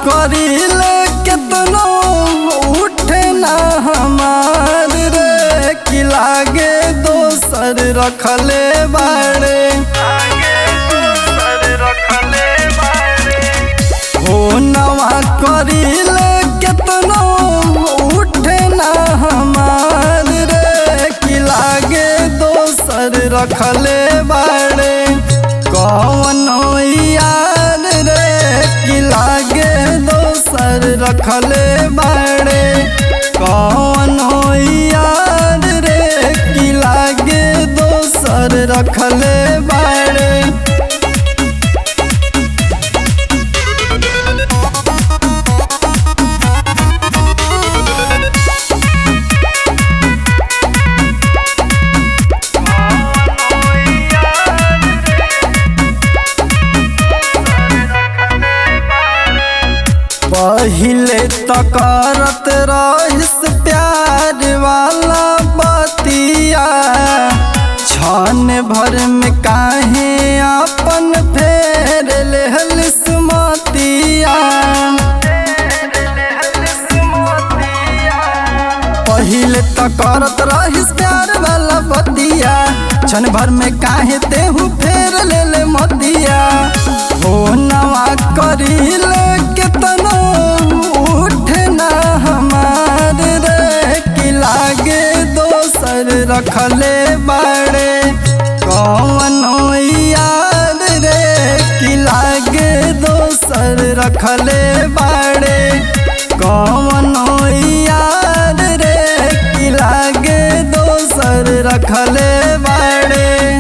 करिले केतनो उठे ना हमार रे कि लागे दोसर रखले बाड़े ओ नवा करिले केतनो उठे ना हमार रे कि लागे दोसर रखले बाड़े कौनो यार रे कि लागे दोसर रखले बाड़े कौनो यार रे कि लागे दोसर रखले बाड़े पहिले त करत रहिस प्यार वाला बतिया छन भर में काहे अपन फेर लेहलिस मतिया पहिले त करत रहिस प्यार वाला बतिया छन भर में काहे तेहू फेर ले ले मतिया हो नवा करिले केतनो उठे ना हमार रे कि लागे दोसर रखले बाड़े कौनो यार रे कि लागे दोसर रखले बाड़े कौनो यार रे कि लागे दोसर रखले बाड़े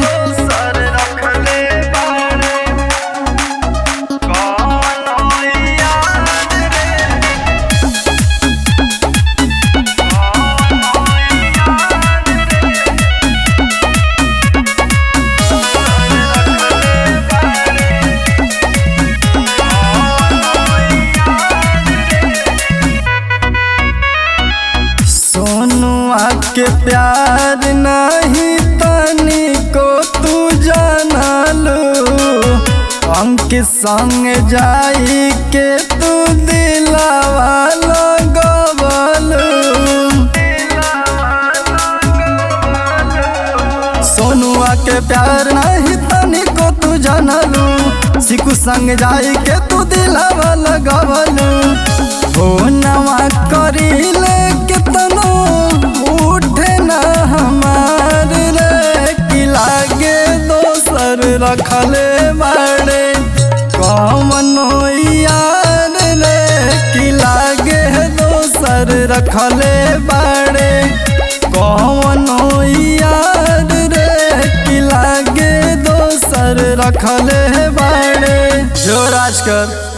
सोनुआ के प्यार नहीं तनी को तू जानलू अंक संग जाई के तू दिलावा लगवलू सोनुआ के प्यार नहीं तनी को तू जानलू सिकू संग जाई के तू दिलावा लगवलू हो नवा करिले केतनो उठे ना हमार रे कि लागे दोसर रखले बाड़े कौनो यार रे कि लागे दोसर रखले बाड़े कौनो यार रे कि लागे दोसर रखले बाड़े जो राज कर